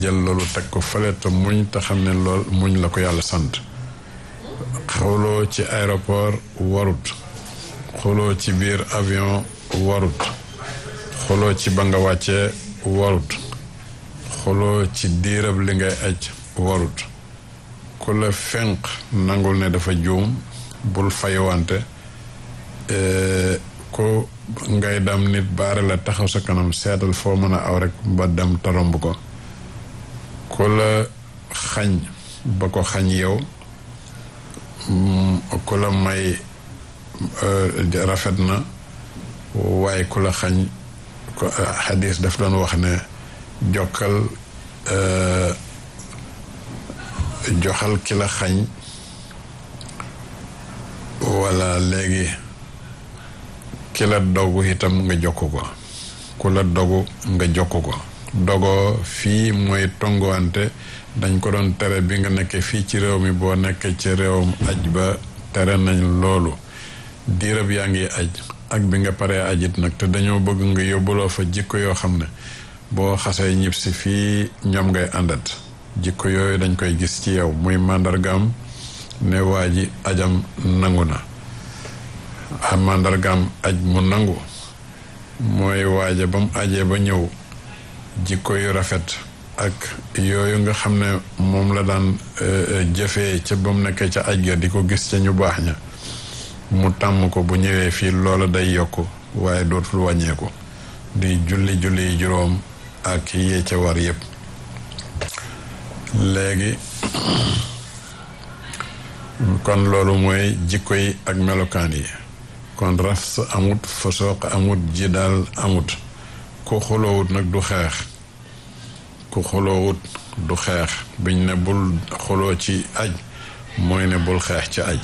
jël loolu teg ko fële te muñ te xam ne lool muñ la ko yàlla sant xuloo ci aéroport warut xuloo ci biir avion warut xuloo ci ba nga wàccee warut xuloo ci diirab li ngay aj warut ku la fenq nangul ne dafa juum bul faywante ku ngay dem nit baare la taxaw sa kanam seetal foo mën a aw rek ba dem taromb ko ku la xañ ba ko xañ yow ku la may rafet na waaye ku la xañ xadis daf doon wax ne jokkal joxal ki la xañ wala léegi ki la dogu itam nga jokk ko ku la dogu nga jokk ko dogoo fii mooy tonguwante dañ ko doon tere bi nga nekkee fii ci réew mi boo nekkee ci réewum aj ba tere nañ loolu diirab yaa ngi aj ak bi nga paree ajit nag te dañoo bëgg nga yóbbuloo fa jikko yoo xam ne boo xasee ñib si fii ñoom ngay àndat jikko yooyu dañ koy gis ci yow muy màndargaam ne waa ji ajam nangu na a màndargaam aj mu nangu mooy waaja ba mu ajee ba ñëw jikko yu rafet ak yooyu nga xam ne moom la daan jëfee ca ba mu nekkee ca aj ga di ko gis ca ñu baax ña mu tàmm ko bu ñëwee fii loola day yokk waaye dootul wàññeeku di julli julli juróom ak yee ca war yépp léegi kon loolu mooy jikko yi ak melokaan yi kon rafs amut fasooq amut ji daal amut ku xuloowut nag du xeex ku xuloowut du xeex biñ ne bul xuloo ci aj mooy ne bul xeex ci aj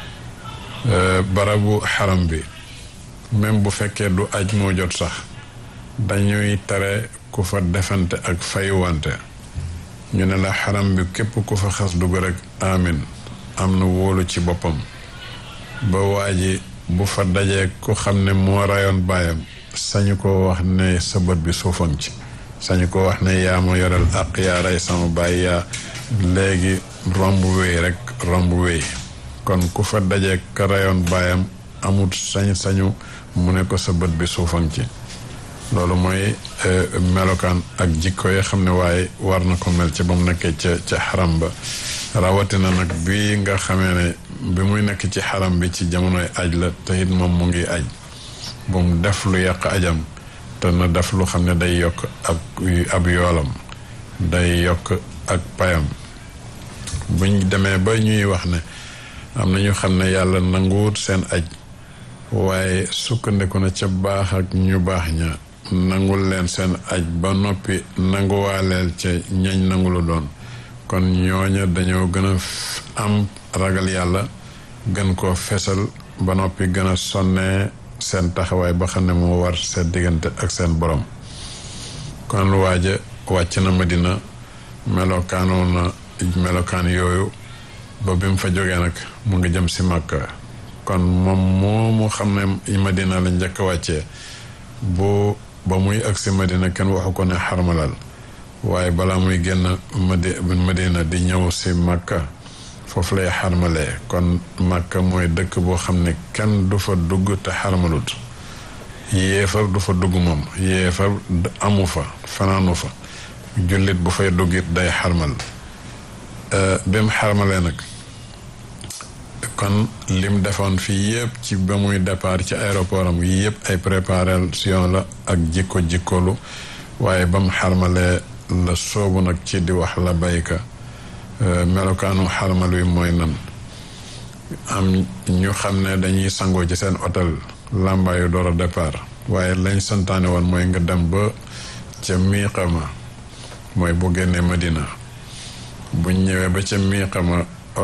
barabu xaram bi même bu fekkee du aj moo jot sax dañuy tere ku fa defante ak fayuwante ñu ne la xaram bi képp ku fa xas dugg rek amin am na wóolu ci boppam ba waa ji bu fa dajee ku xam ne moo rayoon baayam sañu ko wax ne sa bët bi suufam ci sañu ko wax ne yaa ma yoral ak yaa rey sama baay yaa léegi romb wéy rek romb wéy kon ku fa dajee ka rayoon baayam amut sañ-sañu mu ne ko sa bët bi suufam ci loolu mooy melokaan ak jikko yi xam ne waaye war na ko mel ci ba mu nekkee ca ca xaram ba rawatina nag bi nga xamee ne bi muy nekk ci xaram bi ci jamonoy aj la te it moom mu ngi aj bu mu def lu yàq ajam te na def lu xam ne day yokk ak ab yoolam day yokk ak payam buñ demee ba ñuy wax ne am na ñu xam ne yàlla nanguwut seen aj waaye sukkandiku na ca baax ak ñu baax ña nangul leen seen aj ba noppi nanguwaaleel ca ñañ nangulu doon kon ñooña dañoo gën a am ragal yàlla gën koo fesal ba noppi gën a sonnee seen taxawaay ba xam ne moo war seen diggante ak seen borom kon waaja wàcc na Madina melokaanoo na melokaan yooyu ba bi mu fa jógee nag mu ngi jëm si Màkka kon moom moomu xam ne Madina la njëkk a wàccee bu ba muy agsi Madina kenn waxu ko ne xarmalal waaye balaa muy génn madi Madina di ñëw si Makka foofu lay xarmalee kon Makka mooy dëkk boo xam ne kenn du fa dugg te xarmalut yéefar du fa dugg moom yéefar amu fa fanaanu fa jullit bu fay duggit day xarmal bi mu xarmalee nag kon lim defoon fii yëpp ci ba muy départ ci aéroport am yi yëpp ay préparation la ak jikko jikkolu waaye ba mu xarmalee la soobu nag ci di wax la bayka melokaanu xarmal wi mooy nan am ñu xam ne dañuy sangoo ci seen hôtel làmbaayu door a départ waaye lañ santaane woon mooy nga dem ba ca miiqama mooy bu génnee Madina buñ ñëwee ba ca miiqama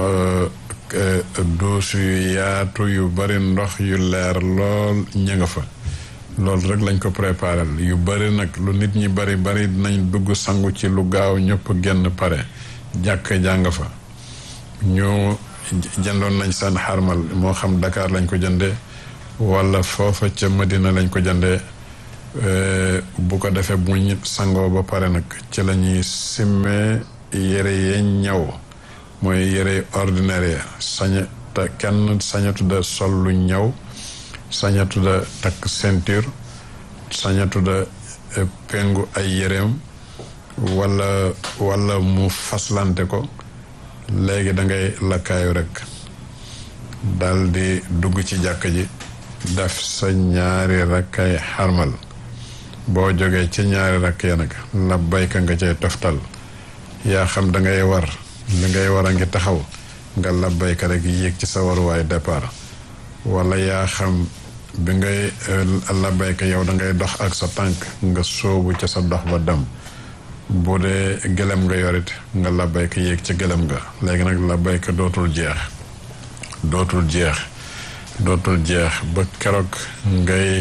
duusu yu yaatu yu bari ndox yu leer lool ña nga fa loolu rek lañ ko préparé yu bari nag lu nit ñi bari bari dinañ dugg sangu ci lu gaaw ñëpp génn pare jàkk jàng fa ñu jëndoon nañ seen xarmal moo xam Dakar lañ ko jëndee wala foofa ca Madina lañ ko jëndee bu ko defee bu ñu sangoo ba pare nag ci la ñuy simmee yére yee ñaw mooy yére ordinaire ya saña te kenn sañatu da sol lu ñaw sañatu da takk ceinture sañatu da pengu ay yéreem wala wala mu faslante ko léegi da ngay lakkaayu rek dal di dugg ci jàkk ji def sa ñaari rakkay xarmal boo jógee ci ñaari rakk ya nag labbayka nga cay toftal yaa xam da ngay war li ngay war a ngi taxaw nga labbayka rek yéeg ci sa waruwaay départ wala yaa xam bi ngay labbayka yow da ngay dox ak sa tànk nga sóobu ca sa dox ba dem bu dee gëlëm nga yorit nga labbayka yéeg ci gëlëm nga léegi nag labbayka dootul jeex dootul jeex dootul jeex ba keroog ngay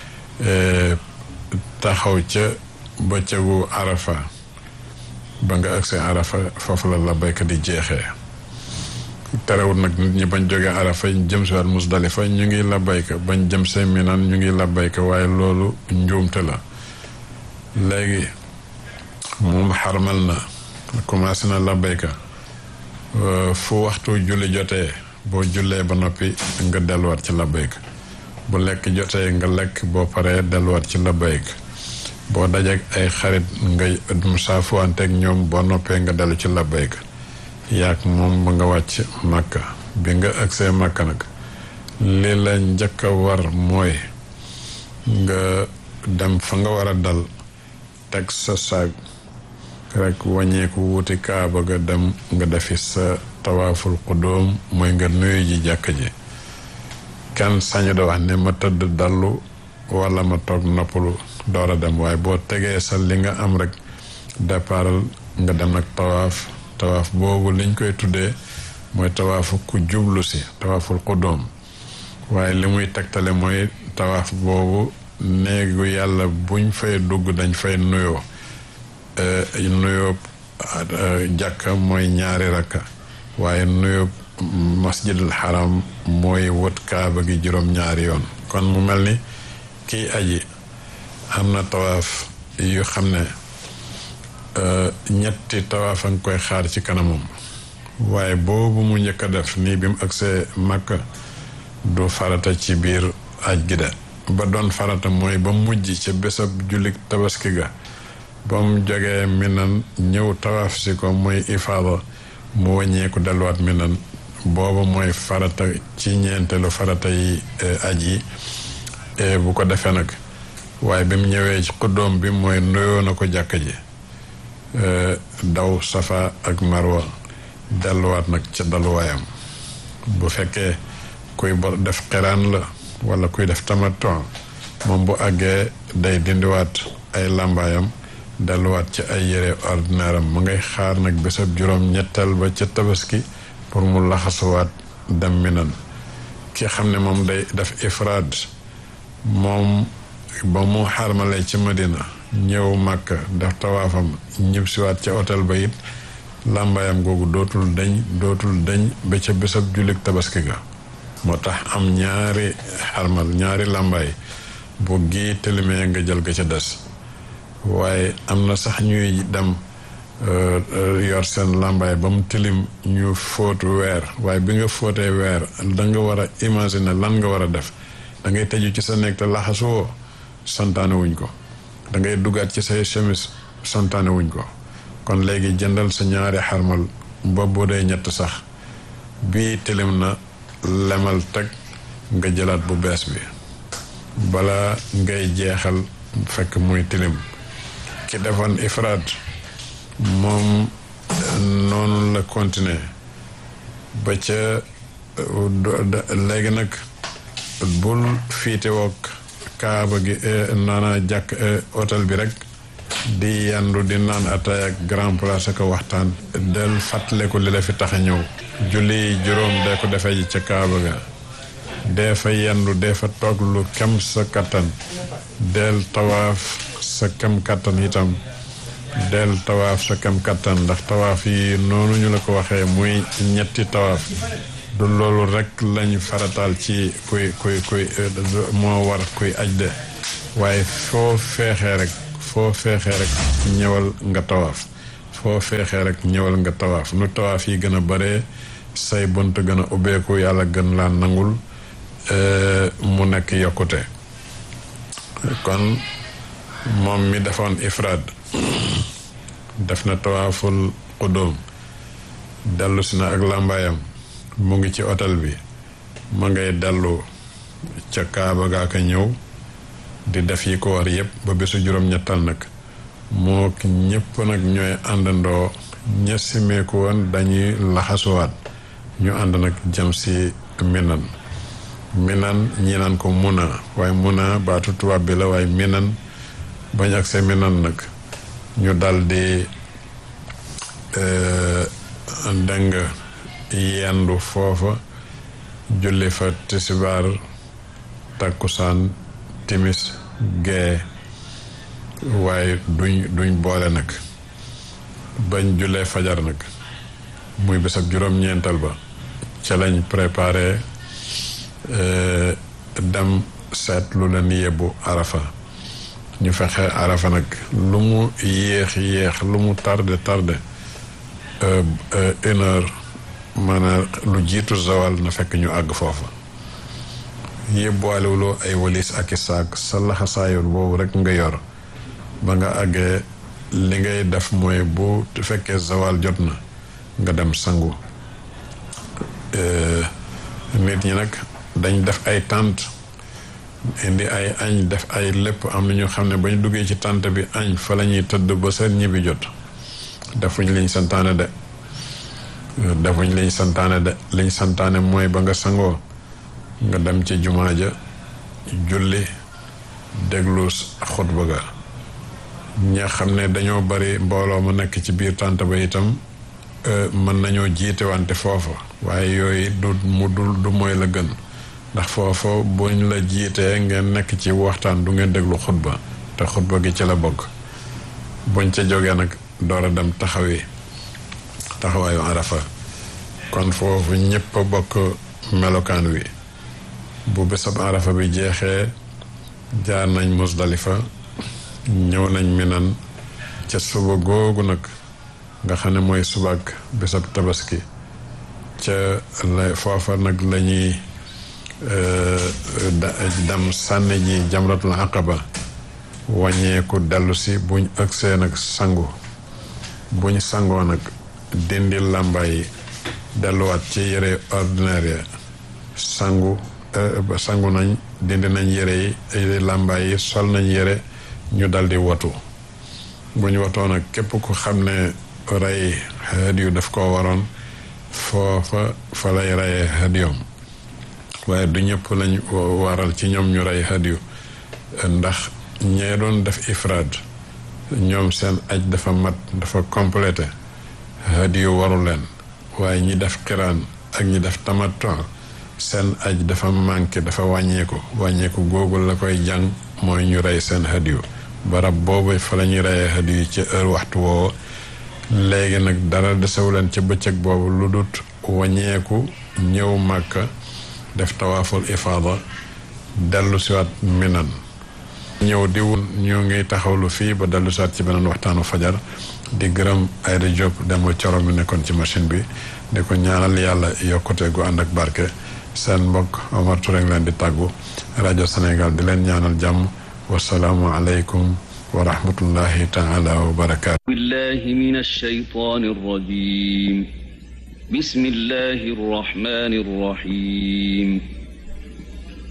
taxaw ca bëccëgu arafa ba nga agsi arafa foofu la labbayka di jeexee terewul nag nit ñi bañ jógee arafa jëm si waat musdalifa ñu ngi labbayka bañ jëm see minan ñu ngi labbayka waaye loolu njuumte la léegi moom xarmal na commencé na labbayka fu waxtu julli jotee boo jullee ba noppi nga delluwaat ci labbayka bu lekk jotee nga lekk boo paree delluwaat ci labbayka boo dajeek ay xarit nga saafuwanteeg ñoom boo noppee nga dellu ci labbayka yaag moom ba nga wàcc màkka bi nga agsee màkka nag li la njëkk a war mooy nga dem fa nga war a dal teg sa saag rek wàññeeku wuti kaaba ga dem nga defi sa tawaaful qudóom mooy nga nuyu ji jàkk ji kenn sañu da wax ne ma tëdd dallu wala ma toog noppalu door a dem waaye boo tegee sa li nga am rek départal nga dem nag tawaaf tawaaf boobu liñ koy tuddee mooy tawaafu ku jublu si tawaaful qudóom waaye li muy tegtale mooy tawaaf boobu néegu yàlla buñ fay dugg dañ fay nuyoo nuyoo jàkka mooy ñaari rakka waaye nuyoo masjidul haram mooy wët kaaba gi juróom-ñaari yoon kon mu mel ni kiy aji am na tawaaf yu xam ne ñetti tawaaf a nga koy xaar ci kanamam waaye boobu mu njëkk a def nii bi mu agsee Makka du farata ci biir aj gi de ba doon farata mooy ba mujj ca bésab jullit tabaski ga ba mu jógee minan ñëw tawaaf si ko mooy ifaada mu wàññeeku delluwaat minan booba mooy farata ci ñeenteelu farata yi aj yi bu ko defee nag waaye bi mu ñëwee ci xuddoom bi mooy nuyoo na ko jàkk ji daw safa ak marwa delluwaat nag ca daluwaayam bu fekkee kuy def xiraan la wala kuy def tamaton moom bu àggee day dindiwaat ay làmbaayam delluwaat ci ay yére ordinaire am mu ngay xaar nag bésab juróom ñetteel ba ca tabaski pour mu laxasuwaat dem minan ki xam ne moom day def ifraad moom ba mu xarmalee ci madina ñëw màkk def tawaafam ñib siwaat ca hôtel ba it làmbaayam googu dootul dañ dootul dañ ba ca bésab jullit tabaski ga moo tax am ñaari xarmal ñaari làmbaay bu gii tilimee nga jël ga ca des waaye am na sax ñuy dem yor seen làmbaay ba mu tilim ñu fóot weer waaye bi nga fóotee weer da nga war a imaginer lan nga war a def da ngay tëju ci sa nekk te laxasuwoo santaane wuñ ko da ngay duggaat ci say chemise santaane wuñ ko kon léegi jëndal sa ñaari xarmal ba bu dee ñett sax bii tilim na lemal teg nga jëlaat bu bees bi bala ngay jeexal fekk muy tilim ki defoon ifraad moom noonu la continuer ba ca léegi nag bul fiite wook kaaba gi naana jàkk hôtel bi rek di yandu di naan ataay ak grand place ak waxtaan del fàttaleku li la fi tax a ñëw julli juróom dee ko defee ji ca kaaba ga dee fa yendu dee fa toog lu kem sa kattan del tawaaf sa kem kattan itam del tawaaf sa kem kattan ndax tawaaf yi noonu ñu la ko waxee muy ñetti tawaaf du loolu rek lañ farataal ci kuy kuy kuy moo war kuy aj de waaye foo feexee rek foo feexee rek ñëwal nga tawaaf foo feexee rek ñëwal nga tawaaf nu tawaaf yi gën a bare say bunt gën a ubbeeku yàlla gën laa nangul mu nekk yokkute kon moom mi defoon ifraad def na tawaaful qudum dellu si na ak làmbaayam mu ngi ci hôtel bi ma ngay dellu ca kaaba gaa ka ñëw di def yi ko war yépp ba bésu juróom-ñettal nag moo ñépp nag ñooy àndandoo ña simeeku woon dañuy laxasuwaat ñu ànd nag jëm si minan minan ñi naan ko muna waaye muna baatu tubaab bi la waaye minan bañ ak see minan nag ñu dal di dëng yendu foofa julli fa tisibaar takkusaan timis gee waaye duñ duñ boole nag bañ jullee fajar nag muy bés ak juróom-ñeental ba ca lañ préparé dem seet lu leen yebbu arafa ñu fexe arafa nag lu mu yéex yéex lu mu tardé tardé une heure maanaam lu jiitu zawal na fekk ñu àgg foofa yóbbuwaalewuloo ay walis ak i saak sa laxasaayoon boobu rek nga yor ba nga àggee li ngay def mooy bu fekkee zawal jot na nga dem sangu nit ñi nag dañ def ay tànt indi ay añ def ay lépp am na ñu xam ne ba ñu duggee ci tànt bi añ fa la ñuy tëdd ba seen ñibbi jot defuñ liñ santaane de defuñ liñ santaane de liñ santaane mooy ba nga sangoo nga dem ci jumaa ja julli déglu xutba ga ña xam ne dañoo bari mbooloo mu nekk ci biir tànt ba itam mën nañoo jiite wante foofa waaye yooyu du mu dul du mooy la gën ndax foofa buñ la jiitee ngeen nekk ci waxtaan du ngeen déglu xutba te xutba gi ci la bokk buñ ca jógee nag door a dem taxawi taxawaayu arafa kon foofu ñëpp a bokk melokaan wi bu bésab arafa bi jeexee jaar nañ musdalifa ñëw nañ minan ca suba googu nag nga xam ne mooy subak bésab tabaski ca la foofa nag la ñuy dem sànni ji jamratul aqaba wàññeeku dellu si buñ ëgsee nag sangu buñ sangoo nag dindi làmbaay yi delluwaat ci yére ordinaire ya sangu sangu nañ dindi nañ yére yi làmbaay yi sol nañ yére ñu daldi watu buñ watoo nag képp ku xam ne rey xeet yu daf koo waroon foofa fa lay reyee xeet yoom waaye du ñëpp lañ waral ci ñoom ñu rey xeet yu ndax ñee doon def ifraad ñoom seen aj dafa mat dafa complété xeet yu waru leen waaye ñi def xiraan ak ñi def tamattu seen aj dafa manqué dafa wàññeeku wàññeeku googu la koy jàng mooy ñu rey seen xeet yu barab boobu fa la ñuy reyee xeet yu ci heure waxtu woowu léegi nag dara desewu leen ca bëccëg boobu lu dut wàññeeku ñëw màkka def tawaaful ifaada dellu siwaat minan ñëw di wun ñu ngi taxawlu fii ba dellu siwaat ci beneen waxtaanu fajar di gërëm Ayda Diop dema coro mi nekkoon ci machine bi di ko ñaanal yàlla yokkute gu ànd ak barke seen mbokk Omar Touré leen di tàggu rajo Sénégal di leen ñaanal jàmm wasalaamu aleykum wa rahmatullahi taala wa barakaatu billahi min alshaytan arrajim bismillahi arrahmani arrahim